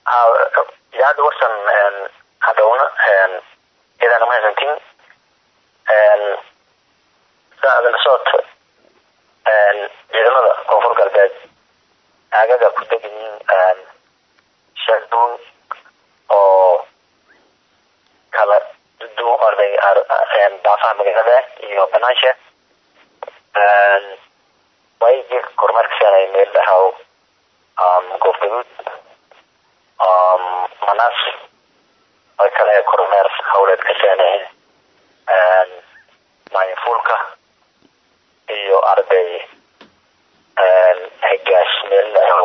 idaacadda warsan hadhowna iyadana mahadsantiin saadala socodka ciidamada koonfur galbeed aagaga ku degan yihiin shaduun oo kala duwan orday daafaha magaalada iyo banaansha way jir kormeerkaseenay meel dhahaw goof gaduud manaas way kale kormeer hawleed ka seenay maayinfuulka iyo arday higaas meel dhahaw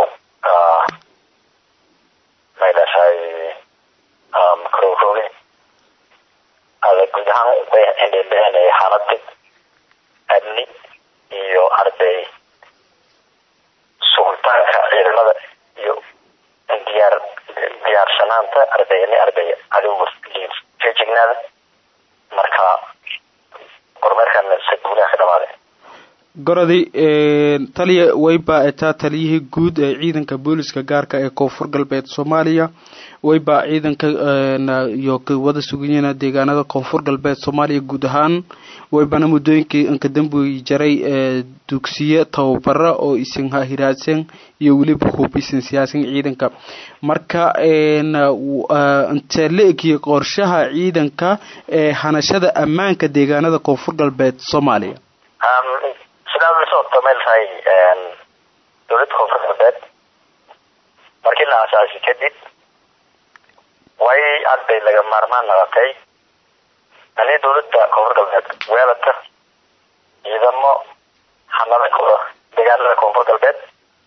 maylasaay krowroge ada guud ahaan way indhendhehenay xaalada amni iyo arday sugitaanka ciidamada iyo diyaar diyaarsanaanta ardayni arday adigu feejignaada marka kormeerkan saguulaha ka dhamaaday gorodi taliya wayba etaa taliyihii guud ee ciidanka booliska gaarka ee koonfur galbeed soomaaliya wayba ciidanka iyo wada suganyana deegaanada koonfur galbeed soomaaliya guud ahaan waybana muddooyinkii inka dambuy jaray dugsiye tababara oo isin hiraadsan iyo weliba hubisan siyaasan ciidanka marka intee la egiyay qorshaha ciidanka ee hanashada ammaanka deegaanada koonfur galbeed soomaaliya sidaad la socota meel tahay dowladda koonfur galbeed markii la asaasi kadib way arday laga maarmaan noqotay ani dowladda koonfur galbeed weelata ciidamo hanada kooda deegaanada koonfur galbeed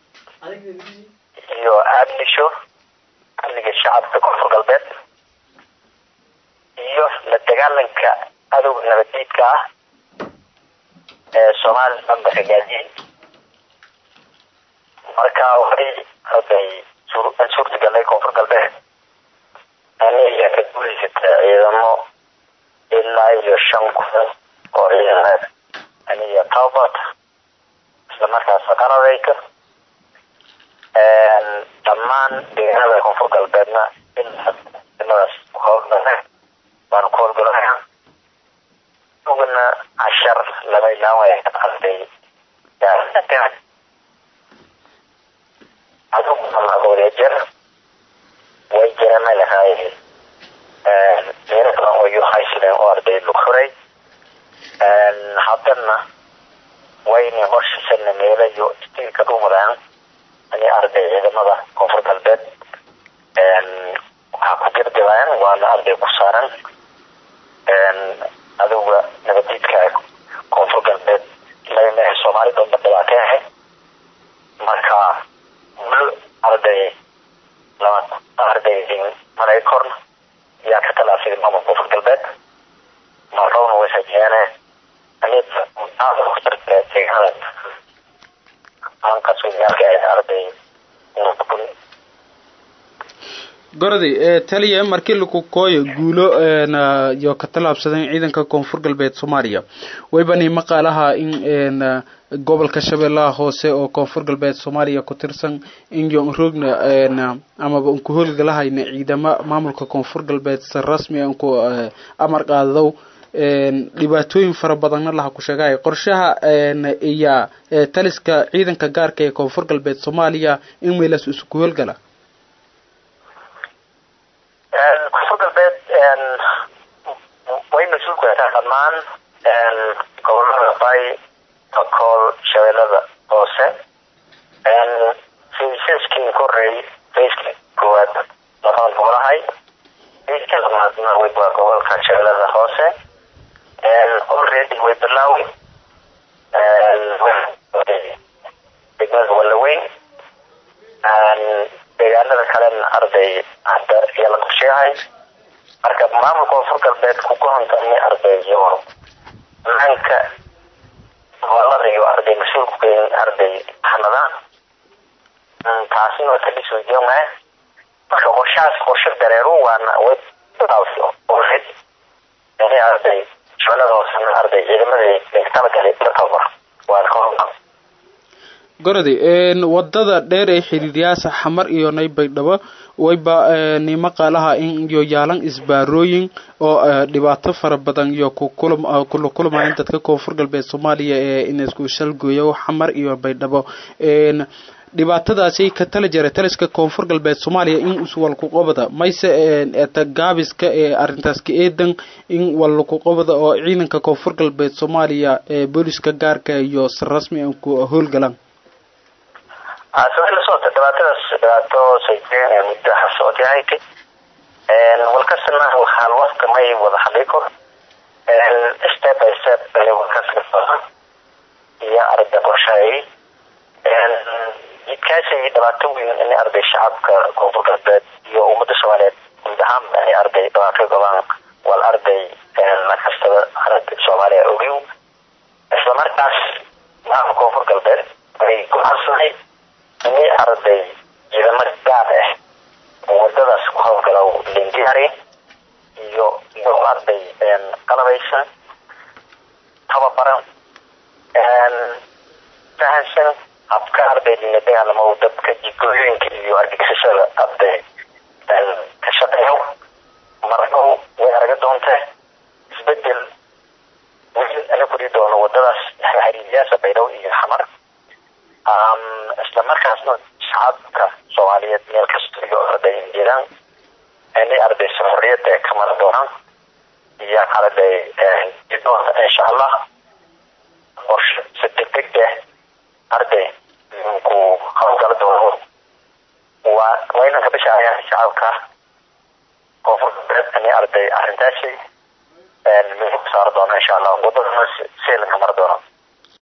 iyo amnisho amniga shacabka koonfur galbeed iyo la dagaalanka adowga nabaddiidka ah ee soomaaliya dhanba hagaajiyey marka waxay arday suurtagalay koonfur galbeed aniga ka guulaysata ciidamo ilaa iyo shan kun oo ciidaneed aniga tababat isla markaas qaradayka dhammaan deegaanada koonfur galbeedna ilaa ciidamadaas howlgala baanu ku howlgalaya ugana cashar lama ilaawaya arday adugu jeer way jiraan ma lahay meelo badan oo yuhaysileen oo arday lug furay haddana wayna horshisana meelo iyo istiilka dhumadaan ani arday ciidamada koonfur galbeed waxaa ku dirdibayaan waana arday ku saaran adowga nabadiidka koonfur galbeed lagamahe soomaali dhanba dhibaato ahay marka mulo arday lama arday malay korna yaa ka talaafay maamul koonfur galbeed marowna way hajeene anida deegaanada aan kasugaalka arday gorodi taliya markii laku kooyo guulo iyo ka tallaabsadeen ciidanka koonfur galbeed soomaaliya waybani maqaalaha in gobolka shabeellaha hoose oo koonfur galbeed soomaaliya ku tirsan in yoonroogna amaba unku howlgalahayna ciidamo maamulka koonfur galbeed si rasmi unku amar qaadadow dhibaatooyin fara badanna laha ku sheegay qorshaha iyo taliska ciidanka gaarka ee koonfur galbeed soomaaliya in meelaas isku howlgala koonfur galbeed way mas-uul ku yataa dhammaan gobolada bay bakool shabeellada hoose faysaskii koreey fayska koowaad labaad gobolahay fayska labaadna way waa gobolka shabeellada hoose already way bilaaway degmada walaweyn deegaanada kalena arday hadda iyo la qorsheehay marka maamulka koonfur galbeed ku gohontamay arday iyo maanka gobolada iyo arday mas-uulku geyn arday hanada taasina ka dhisweydiyooma marka qorshahaas qorshe dareeru waana way already yani arday shabeellada hoosena arday ciidamada talagalay la tababar waana ka howlgal gorodi wadada dheer ee xiriiryaasa xamar iyo naybaydhabo wayba nimo qaalaha in iyo yaalan isbaarooyin oo dhibaato fara badan iyo kula kulmayan dadka koonfur galbeed soomaaliya ee in isku shalgooyo xamar iyo baydhabo dhibaatadaasi ka tala jira taliska koonfur galbeed soomaaliya in iswalkuqobada mayse eta gaabiska ee arintaas ka eedan in walkuqobada oo ciidanka koonfur galbeed soomaaliya ee booliska gaarka iyo si rasmi an ku howlgalaan sabay la socota dhibaatadaas dhibaato sayteen ee muddo hasooti ahaytay walkasna waxaan wafka may wada hadlay kor step by step walkaska iyo arda qorshaayay jidkaasay dhibaato weyn inay arday shacabka koonfur galbeed iyo ummadda soomaaliyeed guud ahaan inay arday dhibaato qabaan wal arday nakastada aragga soomaaliya ogiw isla markaas maamul koonfur galbeed ay go-aansanay inay arday ciidamo gaar ah oo wadadaas ku howlgala lindiyari iyo iyo arday qalabaysan tababaran fahansan habka ardaydiina dagaalamo dadka jikooyooyinka iyo argagixisada arday ka shaqeeyo marnow way araga doonta isbedel wiil ana kuri doono wadadaas xiriiryaasa baydhow iyo xamar isla markaasna shacabka soomaaliyeed meel kasta iyo arday jiraan inay ardaysa xorriyada ka mara doonaan iyo arday jidoonta insha allah qorshe si degdeg ah arday ku howlgala doono waa waa inaan ka bishaayaan shacabka koonfur galbeed inay arday arrintaasi meel ku saari doono insha allah wadadana seelanka mara doono